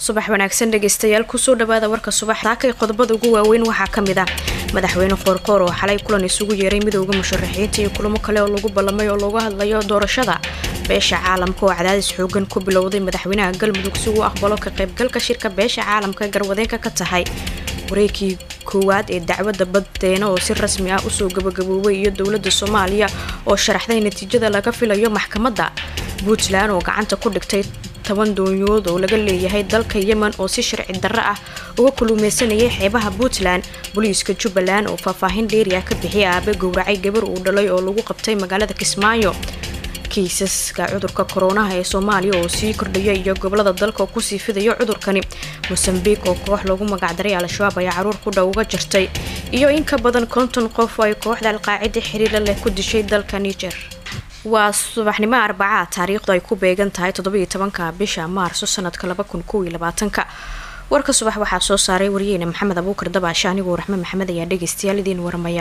subax wanaagsan dhegeystayaal kusoo dhawaada warka subax taakay qodobada ugu waaweyn waxaa ka mid ah madaxweyne qoorqoor oo xalay kulan isugu yeeray midooda musharaxiinta iyo kulamo kale oo lagu ballamay oo looga hadlayo doorashada beesha caalamka oo cadaadis xoogan ku bilowday madaxweynaha galmudug si uu aqbalo ka qaybgalka shirka beesha caalamka garwadeenka ka tahay wareegkii koowaad ee dacwadda baddeena oo si rasmi ah usoo gabagaboobay iyo dowladda soomaaliya oo sharaxday natiijada laga filayo maxkamadda puntland oo gacanta ku dhigtay toban doonyood oo laga leeyahay dalka yemen oo si sharci darro ah uga kulumeysanayay xeebaha puntland booliiska jubbaland oo faahfaahin dheeri ah ka bixiyay aabe gowracay gabar uu dhalay oo lagu qabtay magaalada kismaayo kiisaska cudurka koronaha ee soomaaliya oo sii kordhaya iyo gobolada dalka oo kusii fidayo cudurkani mosambiq oo koox loogu magacdaray al-shabaab ayaa caruur ku dhow uga jirtay iyo in ka badan konton qof oo ay kooxda alqaacida xiriira leh ku dishay dalka niger waa subaxnimo arbacaa taariikhdu ay ku beegan tahay toddobiyo tobanka bisha maarso sanadka laba kun kow iyo labaatanka warka subax waxaa soo saaray wariyeyne maxamed abuukar dabaashe anigoo raxme maxamed ayaa dhegeystayaal idiin waramaya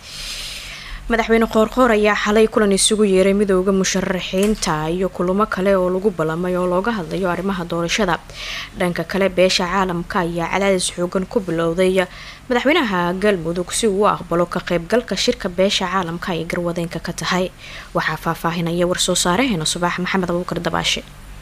madaxweyne qoorqoor ayaa xalay kulan isugu yeeray midooda musharaxiinta iyo kulamo kale oo lagu ballamay oo looga hadlayo arrimaha doorashada dhanka kale beesha caalamka ayaa cadaadis xoogan ku bilowday madaxweynaha galmudug si uu u aqbalo ka qaybgalka shirka beesha caalamka ay garwadeenka ka tahay waxaa faahfaahinaya war-soo saareheena subax maxamed abuukar dabaashe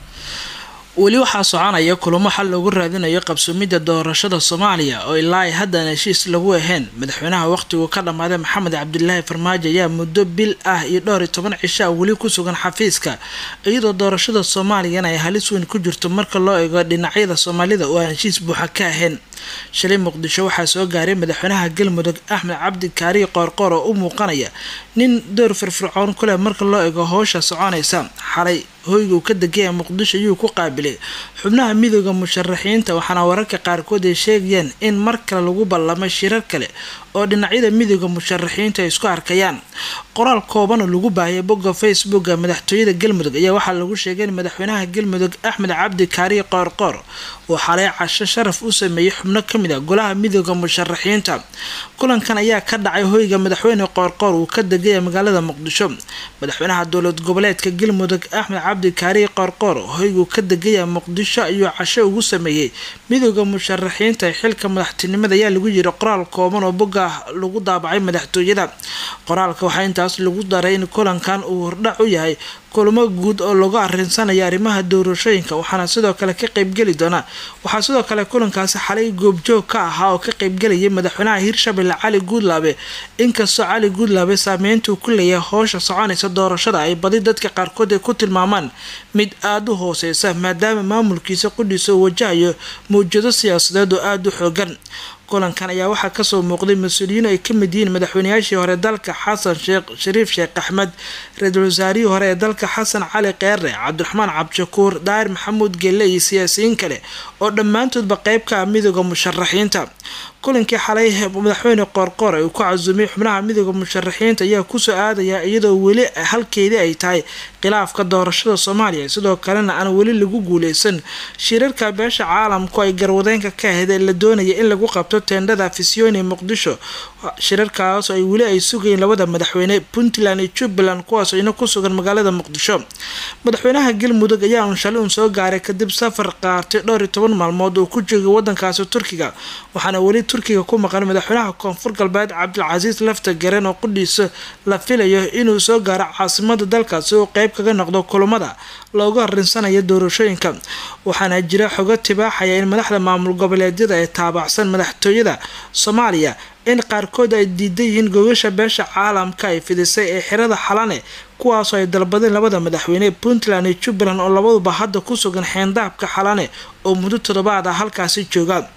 weli waxaa soconaya kulamo xal loogu raadinayo qabsoomidda doorashada soomaaliya oo ilaa ay haddaan heshiis lagu ahayn madaxweynaha waqhtigu ka dhammaaday maxamed cabdilaahi farmaajo ayaa muddo bil ah iyo dhowr iyo toban cisho ah weli ku sugan xafiiska iyadoo doorashada soomaaliyana ay halis weyn ku jirto marka loo eego dhinacyada soomaalida oo aan heshiis buuxa ka ahayn shalay muqdisho waxaa soo gaaray madaxweynaha galmudug axmed cabdi kaariye qoorqoor oo u muuqanaya nin door firfircoon ku leh marka loo eego howsha soconaysa xalay hoyga uu ka degaya muqdisho ayuu ku qaabilay xubnaha midooda musharaxiinta waxaana wararka qaarkood ay sheegayaan in mar kale lagu ballamay shirar kale oo dhinacyada midooda musharaxiinta ay isku arkayaan qoraal kooban oo lagu baahiyay bogga facebooka madaxtooyada galmudug ayaa waxaa lagu sheegay in madaxweynaha galmudug axmed cabdi kaariye qoorqoor uu xalay casho sharaf u sameeyey xubno kamid a golaha midooda musharaxiinta kulankan ayaa ka dhacay hoyga madaxweyne qoorqoor uu ka degaya magaalada muqdisho madaxweynaha dowlad goboleedka galmudug axmed cabdi kaariye qoorqoor hoyguu ka degaya muqdisho ayuu casho ugu sameeyey midooda musharaxiinta xilka madaxtinimada ayaa lagu yiri qoraal kooban oo bogga lagu daabacay madaxtooyada qoraalka waxaa intaas lagu daray in kulankan uu hordhac u yahay kulamo guud oo lagu arinsanayo arrimaha doorashooyinka waxaana sidoo kale ka qeybgeli doona waxaa sidoo kale kulankaasi xalay goobjoog ka ahaa oo ka qeybgelayay madaxweynaha hirshabelle cali guudlaabe inkastoo cali guudlaabe saameyntuu ku leeyahay howsha soconaysa doorashada ay badi dadka qaarkood ay ku tilmaamaan mid aada u hooseysa maadaama maamulkiisa qudhiisa uu wajahayo mawjado siyaasadeed oo aada u xoogan kulankan ayaa waxaa kasoo muuqday mas-uuliyiin ay kamid yihiin madaxweynayaashii hore dalka xasan sheekh shariif sheekh axmed ra-iisul wasaarihii hore ee dalka xasan cali keere cabdiraxmaan cabdishakuur daahir maxamuud gelle iyo siyaasiyiin kale oo dhammaantoodba qeyb ka ah midooda musharaxiinta kulankii xalay madaxweyne qoorqoor uu ku casuumay xubnaha midooda musharaxiinta ayaa kusoo aadaya iyadoo weli halkeedii ay tahay khilaafka doorashada soomaaliya sidoo kalena aan weli lagu guuleysan shirarka beesha caalamku ay garwadeenka ka ahayd ee la doonaya in lagu qabto teendhada afisyooni muqdisho shirarkaas ay weli ay sugayeen labada madaxweyne puntland iyo jubbaland kuwaas ina ku sugan magaalada muqdisho madaxweynaha galmudug ayaa un shalay un soo gaaray kadib safar qaatay dhowr iyo toban maalmood oo ku joogay wadankaasi turkiga waxaana weli turkiga ku maqan madaxweynaha koonfur galbeed cabdilcasiis lafta garen oo qudhiisa la filayo inuu soo gaaro caasimada dalkaasi oo qeyb kaga noqdo kulamada loogu harinsanayo doorashooyinka waxaana jira xogo tibaaxaya in madaxda maamul goboleedyada ee taabacsan madaxtooyada soomaaliya in qaarkood ay diidan yihiin gogasha beesha caalamka ay fidisay ee xirada xalane kuwaasoo ay dalbadeen labada madaxweyne puntland iyo jubbaland oo labaduba hadda ku sugan xeendaabka xalane oo muddo toddobaad ah halkaasi jooga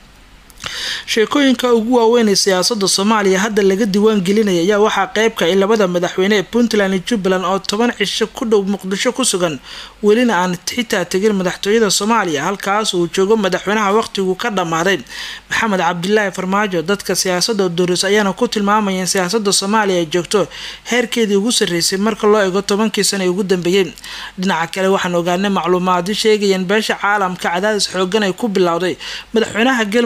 sheekooyinka ugu waaweyn ee siyaasada soomaaliya hadda laga diiwaan gelinaya ayaa waxaa qeybka in labada madaxweyne ee puntland iyo jubbaland oo toban cisho ku dhow muqdisho ku sugan welina aan xitaa tegin madaxtooyada soomaaliya halkaas uu joogo madaxweynaha waqtigu ka dhammaaday maxamed cabdilaahi farmaajo dadka siyaasada doris ayaana ku tilmaamayeen siyaasada soomaaliya ay joogto heerkeedii ugu sarreysay marka loo eego tobankii sana ee ugu dambeeyey dhinaca kale waxaan ogaanay macluumaadyo sheegayeen beesha caalamka cadaadis xoogan ay ku bilowday madaxweynaha galmudug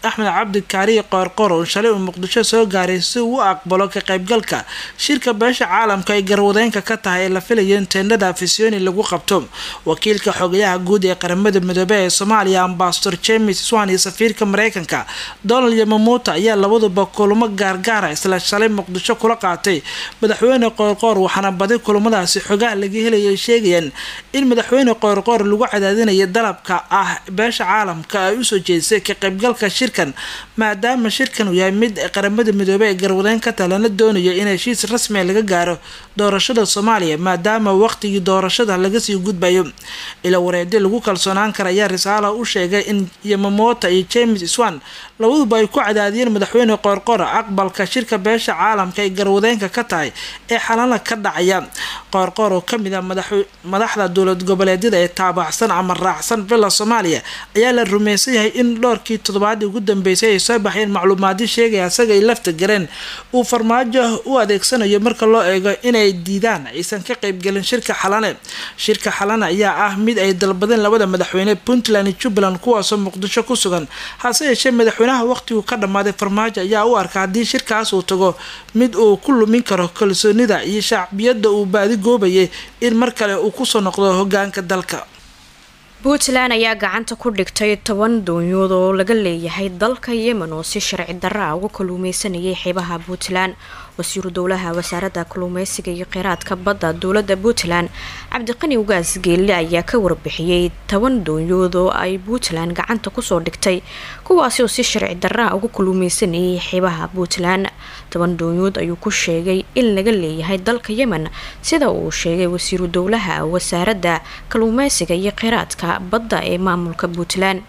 axmed cabdi kaariye qoorqoor oo shalay uu muqdisho soo gaaray si uu u aqbalo ka qaybgalka shirka beesha caalamka ay garwadeenka ka tahay ee la filayo in teendhada afisyooni lagu qabto wakiilka xogayaha guud ee qaramada midoobe ee soomaaliya ambasador james swan iyo safiirka mareykanka donald yamamuuta ayaa labaduba kulamo gaargaara isla shalay muqdisho kula qaatay madaxweyne qoorqoor waxaana badi kulamadaasi xogaha laga helaya ay sheegayaan in madaxweyne qoorqoor lagu cadaadinayo dalabka ah beesha caalamka ay usoo jeedisay ka qaybgalka shirkan maadaama shirkan uu yahay mid qaramada midoobey ee garwadeen ka taha lana doonayo in heshiis rasmiga laga gaaro doorashada soomaaliya maadaama waqtigii doorashada lagasii gudbayo ila wareedi lagu kalsoonaan kara ayaa risaala u sheegay in yamamota iyo james swan labaduba ay ku cadaadiyeen madaxweyne qoorqoor aqbalka shirka beesha caalamka ay garwadeenka ka tahay ee xalana ka dhacaya qoorqoor oo kamid ah madaxda dowlad goboleedyada ee taabaxsan ama raacsan villa soomaaliya ayaa la rumaysan yahay in dhowrkii toddobaadii ugu dambeysay ay soo baxeen macluumaadyo sheegaya asaga ay lafta gareen uu farmaajo u adeegsanayo marka loo eego inay diidaan aysan ka qaybgelin shirka xalane shirka xalane ayaa ah mid ay dalbadeen labada madaxweyne puntland iyo jubbaland kuwaasoo muqdisho ku sugan hase yeeshee madaxweynaha waqtigu ka dhammaaday farmaajo ayaa u arka haddii shirkaas uu tago mid uu ku lumin karo kalsoonida iyo shacbiyadda uu baadi goobayay in mar kale uu kusoo noqdo hogaanka dalka puntland ayaa gacanta ku dhigtay toban doonyood oo laga leeyahay dalka yemen oo si sharci darra ah uga kaluumeysanayay xeebaha puntland wasiiru dowlaha wasaaradda kaluumeysiga iyo kheyraadka badda dowladda puntland cabdiqani ugaas geelle ayaa ka warbixiyey toban doonyood oo ay puntland gacanta kusoo dhigtay kuwaasi oo si sharci darra ah uga kaluumeysanayay xeebaha puntland toban doonyood ayuu ku sheegay in laga leeyahay dalka yemen sida uu sheegay wasiiru dowlaha wasaaradda kaluumeysiga iyo kheyraadka badda ee maamulka puntland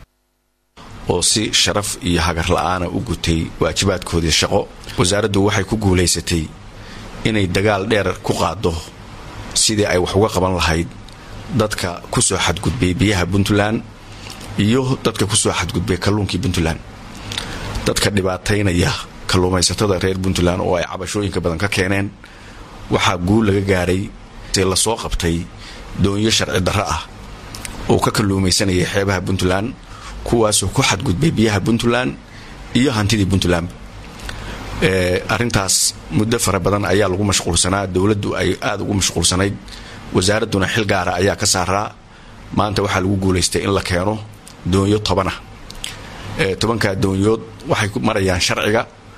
oo si sharaf iyo hagar la-aana u gutay waajibaadkoodii shaqo wasaaraddu waxay ku guulaysatay inay dagaal dheer ku qaado sidii ay wax uga qaban lahayd dadka ku soo xadgudbay biyaha puntland iyo dadka ku soo xadgudbay kalluunkii puntland dadka dhibaataynaya kalluumaysatada reer puntland oo ay cabashooyinka badan ka keeneen waxaa guul laga gaaray lasoo qabtay doonyo sharci darro ah oo ka kalluumaysanayay xeebaha puntland kuwaasoo ku xadgudbay biyaha puntland iyo hantidii puntland arintaas muddo fara badan ayaa lagu mashquulsanaa dowladdu ay aada ugu mashquulsanayd wasaaradduna xil gaara ayaa ka saaraa maanta waxaa lagu guulaystay in la keeno doonyo tobanah tobankaa doonyood waxay marayaan sharciga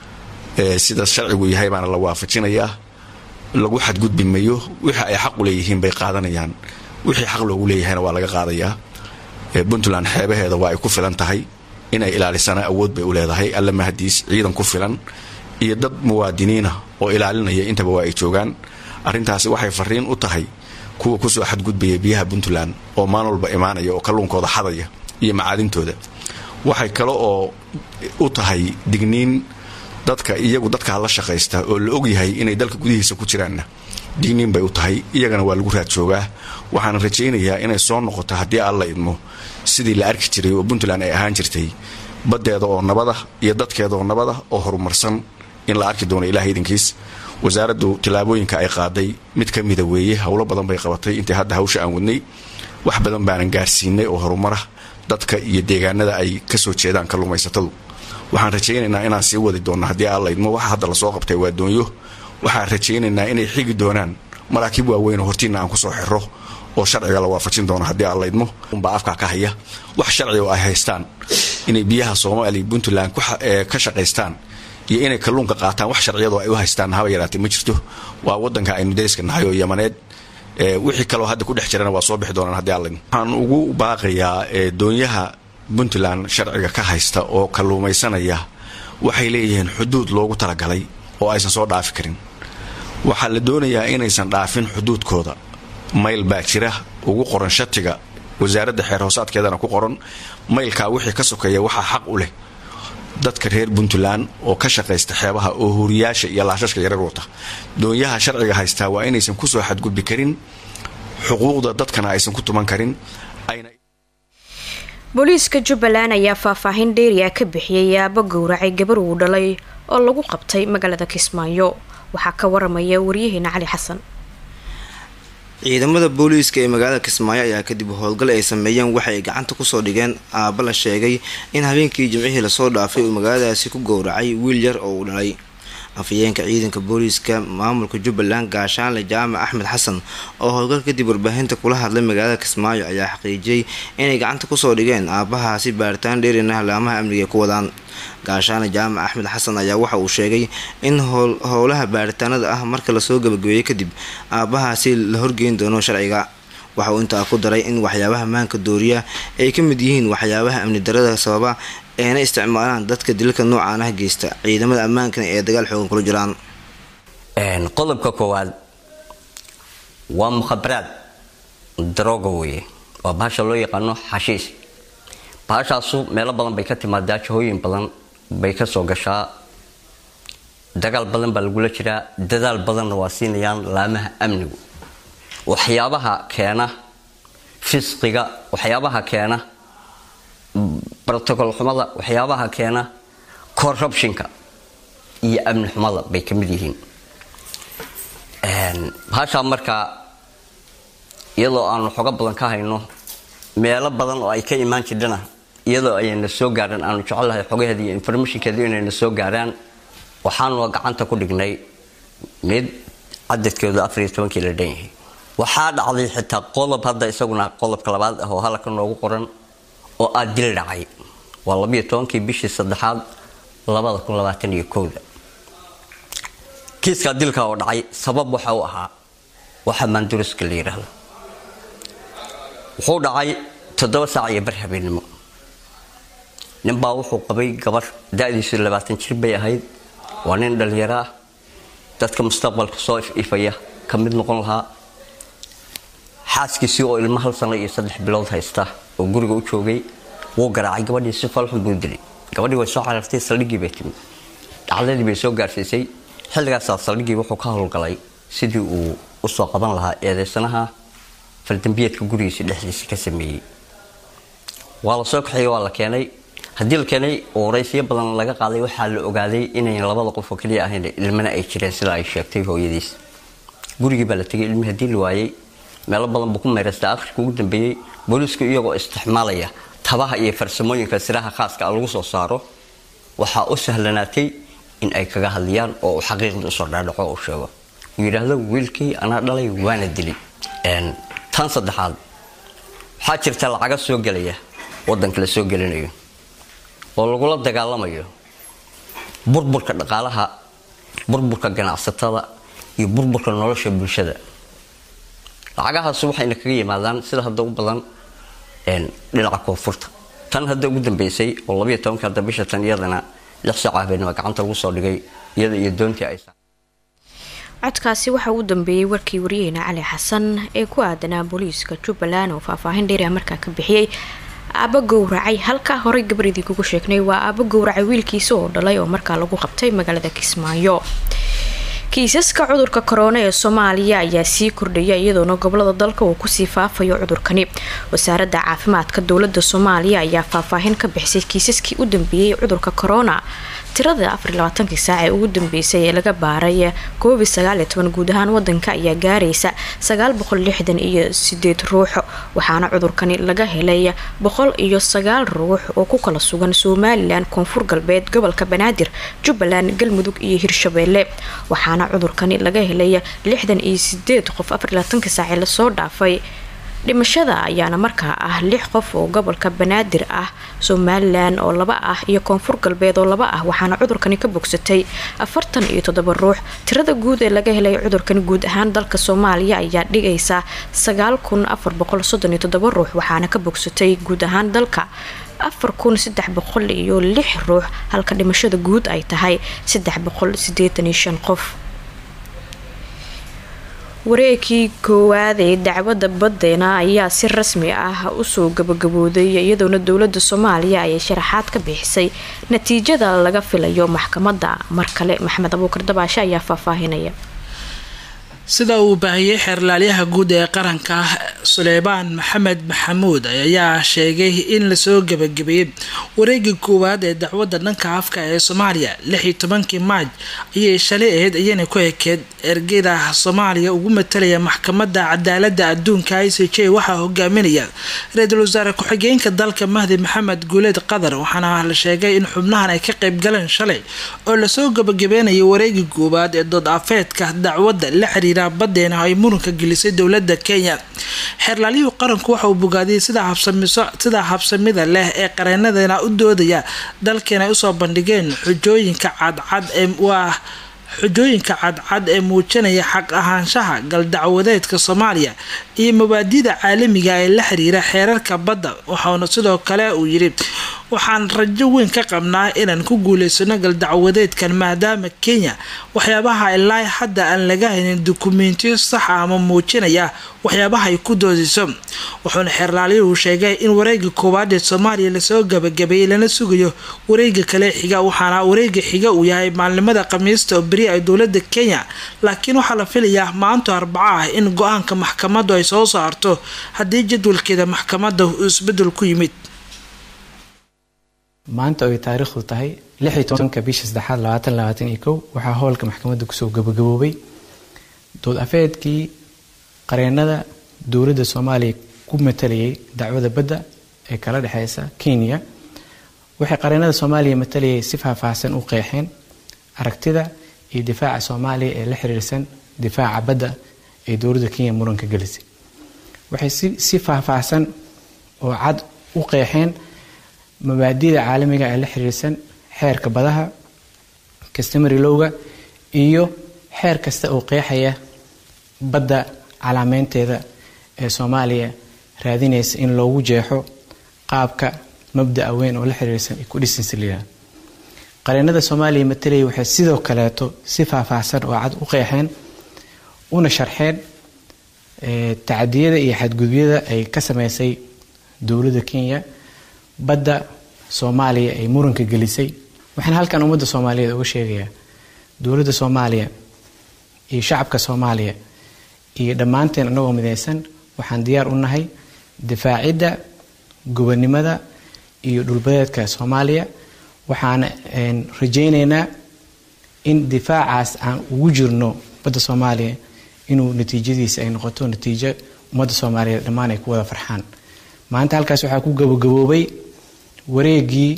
sida sharcigu yahay baana la waafajinayaa lagu xadgudbi mayo wixii ay xaq u leeyihiin bay qaadanayaan wixii xaq loogu leeyahayna waa laga qaadayaa puntland xeebaheeda waa ay ku filan tahay inay ilaalisana awood bay u leedahay alla mahadiis ciidan ku filan iyo dad muwaadiniina oo ilaalinaya intaba waa ay joogaan arrintaasi waxay fariin u tahay kuwa kusoo xadgudbaya biyaha puntland oo maalin walba imaanaya oo kalluunkooda xadaya iyo macaadintooda waxay kale oo u tahay digniin dadka iyagu dadkaa la shaqaysta oo la ogyahay inay dalka gudihiisa ku jiraanna digniin bay u tahay iyagana waa lagu raad joogaa waxaana rajaynayaa inay soo noqoto haddii alla idmo sidii la arki jiray oo puntland ay ahaan jirtay baddeeda oo nabada iyo dadkeeda oo nabada oo horumarsan in la arki doono ilaah idankiis wasaaraddu tillaabooyinka ay qaaday mid ka mida weeye howlo badan bay qabatay intii hadda hawsha aan wadnay wax badan baanan gaarsiinay oo horumara dadka iyo deegaanada ay ka soo jeedaan kalluumaysatadu waxaan rajaynaynaa inaan sii wadi doonno haddii alla idmo waxa hadda lasoo qabtay waa doonyo waxaan rajaynaynaa inay xigi doonaan maraakiib waaweyn oo hortiinna aan kusoo xiro oo sharciga la waafajin doono haddii alla idmo unbaa afkaa ka haya wax sharciga oo ay haystaan inay biyaha soomaaliya puntland ka shaqaystaan iyo inay kalluunka qaataan wax sharciyadoo ay u haystaan haba yaraatee ma jirto waa wadanka aynu dariska nahay oo yamaneed wixii kaloo hadda ku dhex jirana waa soo bixi doonaan haddii alla idmo waxaan ugu baaqayaa doonyaha puntland sharciga ka haysta oo kalluumaysanaya waxay leeyihiin xuduud loogu talagalay oo aysan soo dhaafi karin waxaa la doonayaa inaysan dhaafin xuduudkooda mayl baa jira ugu qoran shatiga wasaaradda xeer hoosaadkeedana ku qoran maylkaa wixii ka sokeeya waxaa xaq u leh dadka reer puntland oo ka shaqaysta xeebaha oo huriyaasha iyo laashashka yarar wata doonyaha sharciga haystaa waa inaysan kusoo xadgudbi karin xuquuqda dadkana aysan ku tuman karin booliiska jubbaland ayaa faahfaahin dheeriya ka bixiyay aabo gowracay gabar uu dhalay oo lagu qabtay magaalada kismaayo waxaa ka waramaya waryaheena cali xasan ciidamada booliiska ee magaalada kismaayo ayaa kadib howlgal ay sameeyeen waxa ay gacanta kusoo dhigeen aaba la sheegay in habeenkii jimcihii lasoo dhaafay uu magaaladaasi ku gowracay wiil yar oo uu dhalay afhayeenka ciidanka booliiska maamulka jubbaland gaashaanle jaamac axmed xasan oo howlgal kadib warbaahinta kula hadlay magaalada kismaayo ayaa xaqiijiyey inay gacanta kusoo dhigeen aabahaasi baaritaan dheerina halaamaha amniga ay ku wadaan gaashaane jaamac axmed xasan ayaa waxa uu sheegay in howlaha baaritaanada ah marka lasoo gabagabeeyey kadib aabahaasi la horgeyn doono sharciga waxa uu intaa ku daray in waxyaabaha maanka dooriya ay ka mid yihiin waxyaabaha amni darada sababa eena isticmaalaan dadka dilka noocaan ah geysta ciidamada ammaankana ee dagaal xoogan kula jiraan qodobka koowaad waa mukhabaraad darooga weye waa bahasha loo yaqaano xashiis bahashaasu meelo badan bay ka timaadaa jahooyin badan bay kasoo gashaa dagaal badan baa lagula jiraa dadaal badanna waa siinayaan laamaha amnigu waxyaabaha keena fisqiga waxyaabaha keena brotocol xumada waxyaabaha keena corruptionka iyo amni xumada bay ka mid yihiin bahashaa markaa iyadoo aanu xogo badan ka hayno meelo badan oo ay ka imaan jirdhana iyadoo ayayna soo gaaraan aanu jecelahay xogaheeda iyo informationkeedu inayna soo gaaraan waxaanu gacanta ku dhignay mid cadadkeedu afariyo tobankii la dhan yahay waxaa dhacday xitaa qodob hadda isaguna qodobka labaad ah oo halka noogu qoran oo aad dil dhacay waa labiyo tobankii bishii saddexaad labada kun labaatan iyo kowda kiiskaa dilka oo dhacay sabab waxa uu ahaa waxa maanduriska la yidhaahdo wuxuu dhacay toddoba saac iyo bar habeenimo ninbaa wuxuu qabay gabar da-diisu labaatan jir bay ahayd waa nin dhalinyaro ah dadka mustaqbalka soo ififaya ka mid noqon lahaa xaaskiisii oo ilmo hal sano iyo saddex bilood haysta oo guriga u joogay wuu garaacay gabadhii si falxun buu dilay gabadhii way soo carartay saldhiggii bay timid dhacdadii bay soo gaarsiisay xilligaasaa saldhiggii wuxuu ka howlgalay sidii uu usoo qaban lahaa eedeysanaha faldambiyeedka gurigiisa dhexdiisa ka sameeyey waa la soo kaxeeyey waa la keenay haddii la keenay oo waraysiyo badan laga qaaday waxaa la ogaaday inayn labada qof oo keliya ahayn ilmana ay jireen sida ay sheegtay hooyadiis gurigii baa la tegay ilmi haddii la waayey meelo badan buu ku meeraystay akhirka ugu dambeeyey booliisku iyagoo isticmaalaya tabaha iyo farsamooyinka siraha khaaska a lagu soo saaro waxaa u sahlanaatay in ay kaga hadliyaan oo uu xaqiiqda usoo dhaadhaco uu sheego uu yidhaahdo wiilkii anaa dhalay waana dili tan saddexaad waxaa jirta lacaga soo gelaya wadanka la soo gelinayo oo lagula dagaalamayo burburka dhaqaalaha burburka ganacsatada iyo burburka nolosha bulshada lacagahaas waxayna kaga yimaadaan sida hadda u badan dhinaca koonfurta tan hadda ugu dambeysay oo labayo tobanka hadda bisha tan iyadana lix saac habeenimo gacanta lagu soo dhigay iyada iyo doontii ay codkaasi waxaa ugu dambeeyey warkii waryaheena cali xasan ee ku aadanaa booliiska jubbaland oo faahfaahin dheeriah markaa ka bixiyey aaba gowracay halkaa horey gabardii kugu sheegnay waa aaba gowracay wiilkiisa oo dhalay oo markaa lagu qabtay magaalada kismaayo kiisaska cudurka korona ee soomaaliya ayaa sii kordhaya iyadoona gobolada dalka uu kusii faafayo cudurkani wasaaradda caafimaadka dowlada soomaaliya ayaa faahfaahin ka bixisay kiisaskii u dambeeyey cudurka korona tirada afarlabaatankii saac ee ugu dambeysay ee laga baaray koobi sagaaliyo toban guud ahaan wadanka ayaa gaaraysa sagaal boqol lixdan iyo sideed ruux waxaana cudurkani laga helay boqol iyo sagaal ruux oo ku kala sugan somalilan koonfur galbeed gobolka banaadir jubbaland galmudug iyo hirshabeelle waxaana cudurkani laga helay lixdan iyo sideed qof afarlabaatankii saac ee lasoo dhaafay dhimashada ayaana markaa ah lix qof oo gobolka banaadir ah somalilan oo laba ah iyo koonfur galbeed oo laba ah waxaana cudurkani ka bogsatay afartan iyo toddoba ruux tirada guud ee laga helay cudurkani guud ahaan dalka soomaaliya ayaa dhigaysa sagaal kun afar boqol soddon iyo toddoba ruux waxaana ka bogsatay guud ahaan dalka afar kun saddex boqol iyo lix ruux halka dhimashada guud ay tahay saddex boqol sideetan iyo shan qof wareegkii koowaad ee dacwadda baddeena ayaa si rasmi ah usoo gabagabooday iyadoona dowlada soomaaliya ayay sharaxaad ka bixisay natiijada laga filayo maxkamadda mar kale maxamed abuukar dabaashe ayaa faahfaahinaya sida uu baahiyey xeerlaalyaha guud ee qaranka suleymaan maxamed maxamuud ayaa sheegay in lasoo gabagabeeyey wareegii koowaad ee dacwadda dhanka afka ee soomaaliya lix iyo tobankii maaj ayay shalay ahayd ayayna ku ekeed ergeyda soomaaliya ugu matalaya maxkamadda cadaalada adduunka i c j waxaa hogaaminaya ra-iisul wasaare ku-xigeenka dalka mahdi maxamed guuleed qatar waxaana la sheegay in xubnahan ay ka qayb galeen shalay oo lasoo gabagabeynayay wareegii koowaad ee dood afeedka dacwadda la xiriira badeena ay muranka gelisay dowlada kenya xeerlaalyuhu qaranku waxa uu bogaadiyay sida habsamida leh ee qareenadana u doodaya dalkeena ay usoo bandhigeen xujooyinka cadcad ee waa xujooyinka cadcad ee muujinaya xaq ahaanshaha galdacwadeedka soomaaliya iyo mabaadida caalamiga ee la xiriira xeerarka badda waxauna sidoo kale uu yidhi waxaan rajo weyn ka qabnaa inaan ku guuleysano galdacwadeedkan maadaama kenya waxyaabaha ilaa hadda aan laga haynin dukumentiyo saxa ama muujinaya waxyaabaha ay ku doodiso wuxuuna xeerlaalyuhu sheegay in wareega koowaad ee soomaaliya lasoo gabagabeeyey lana sugayo wareega kale xiga waxaana wareega xiga uu yahay maalnimada khamiista oo beri ay dowlada kenya laakiin waxaa la filayaa maanto arbaco ah in go-aanka maxkamadu ay soo saarto haddii jadwalkeeda maxkamada uu isbedel ku yimid maanta oy taariikhdu tahay lix iyo tobanka bisha saddexaad labaatan labaatan iyo kow waxaa howlka maxkamadda kusoo gabagaboobay dood afeedkii qareenada dowladda soomaaliya ku matalayay dacwada badda ee kala dhexeysa kenya waxay qareenada soomaaliya matalayay si faahfaahsan u qeexeen aragtida iyo difaaca soomaaliya ee la xiriirsan difaaca badda ee dowladda kenya muranka gelisay waxay si faahfaahsan oo cad u qeexeen mabaadida caalamiga ee la xiriirsan xeerka badaha customary lowga iyo xeer kasta oo qeexaya badda calaameynteeda ee soomaaliya raadinaysa in loogu jeexo qaabka mabdaa weyn oo la xiriirsan ku dhisansalila qareenada soomaaliya matalaya waxay sidoo kaleeto si faahfaahsan oo cad u qeexeen una sharxeen tacadiyada iyo xadgudubyada ay ka sameysay dowladda kenya badda soomaaliya ay muranka gelisay waxaan halkan ummadda soomaaliyeed uga sheegayaa dowladda soomaaliya iyo shacabka soomaaliya iyo dhammaanteen annagoo midaysan waxaan diyaar u nahay difaacidda gobonnimada iyo dhulbadeedka soomaaliya waxaana rajaynaynaa in difaacaas aan ugu jirno badda soomaaliya inuu natiijadiisa ay noqoto natiijo ummadda soomaaliyeed dhammaan ay ku wada farxaan maanta halkaas waxaa ku gabagaboobay wareegii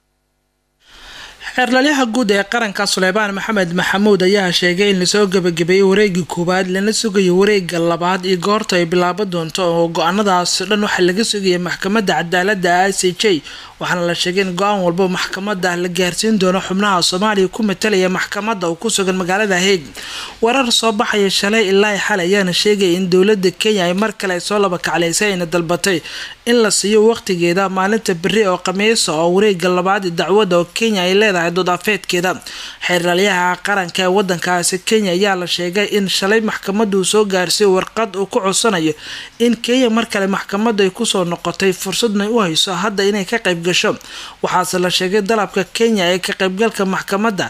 xeerlalyaha guud ee qaranka suleymaan maxamed maxamuud ayaa sheegay in lasoo gabagabeeyey wareegii koowaad lana sugayo wareega labaad iyo goorta ay bilaabo doonto oo go-aanadaas dhan waxaa laga sugaya maxkamadda cadaalada i c j waxaana la sheegay in go-aan walba maxkamada la gaarsiin doono xubnaha soomaaliya ku matalaya maxkamada oo ku sugan magaalada heeg warar soo baxaya shalay ilaa xal ayaana sheegaya in dowlada kenya ay mar kale soo laba kaclaysay ayna dalbatay in la siiyo waqtigeeda maalinta beri oo khamiisa oo wareega labaad dacwada oo kenya ay leedahay doodafeedkeeda xeerlalyaha qaranka ee wadankaasi kenya ayaa la sheegay in shalay maxkamadu soo gaarsiiyo warqad uu ku codsanayo in kenya mar kale maxkamadu ay kusoo noqotay fursadna u hayso hadda inay ka qayb gasho waxaase la sheegay dalabka kenya ee ka qaybgalka maxkamadda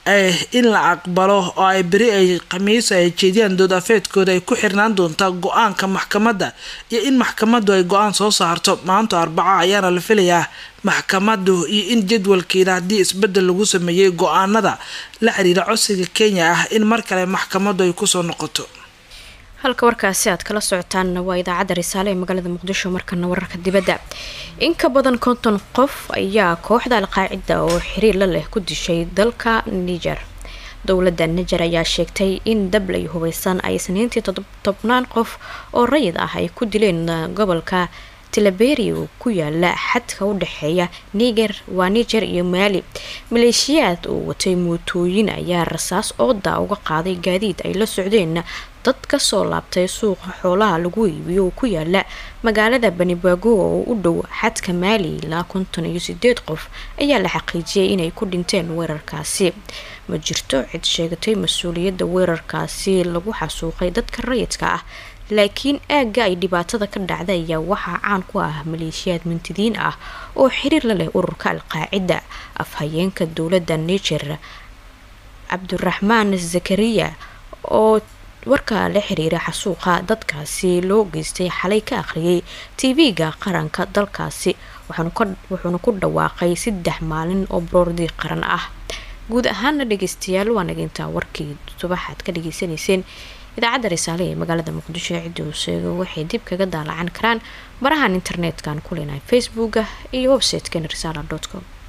in la aqbalo oo ay beri ay khamiisa ay jeediyaan dood afeedkooda ay ku xirnaan doontaa go-aanka maxkamadda iyo in maxkamadu ay go-aan soo saarto maanta arbaca ayaana la filayaa maxkamadu iyo in jadwalkeeda haddii isbedel lagu sameeyey go-aanada la xiriira codsiga kenya ah in mar kale maxkamadu ay kusoo noqoto halka warkaasi aad kala socotaan waa idaacadda risaale ee magaalada muqdisho markana wararka dibadda in ka badan konton qof ayaa kooxda alqaacida oo xiriir la leh ku dishay dalka niger dowladda niger ayaa sheegtay in dablay hubeysan ay isniintii tobnaan qof oo rayid ah ay ku dileen gobolka tilaberia ku yaala xadka u dhexeeya niger waa niger iyo maali maleeshiyaad uu watay mootooyin ayaa rasaas ooda uga qaaday gaadiid ay la socdeen dad kasoo laabtay suuqa xoolaha lagu iibiyo oo ku yaala magaalada banibaago oo u dhow xadka maali ilaa konton iyo sideed qof ayaa la xaqiijiyay inay ku dhinteen weerarkaasi ma jirto cid sheegatay mas-uuliyadda weerarkaasi lagu xasuuqay dadka rayidka ah laakiin aagga ay dhibaatada ka dhacda ayaa waxaa caan ku ah maleeshiyaad mintidiin ah oo xiriir la leh ururka alqaacida afhayeenka dowladda niger cabdiraxmaan zakariya oo warka la xiriira xasuuqa dadkaasi loo geystay xalay ka akhriyay tv-ga qaranka dalkaasi wuxuuna ku dhawaaqay saddex maalin oo baroordi qaran ah guud ahaana dhageystayaal waa nagintaa warkii subaxaad ka dhageysanayseen idaacadda risaale ee magaalada muqdisho ee ciddi uu sheego waxay dib kaga daalacan karaan barahan internet-kan ku leenahay facebooka iyo website-kan risaala com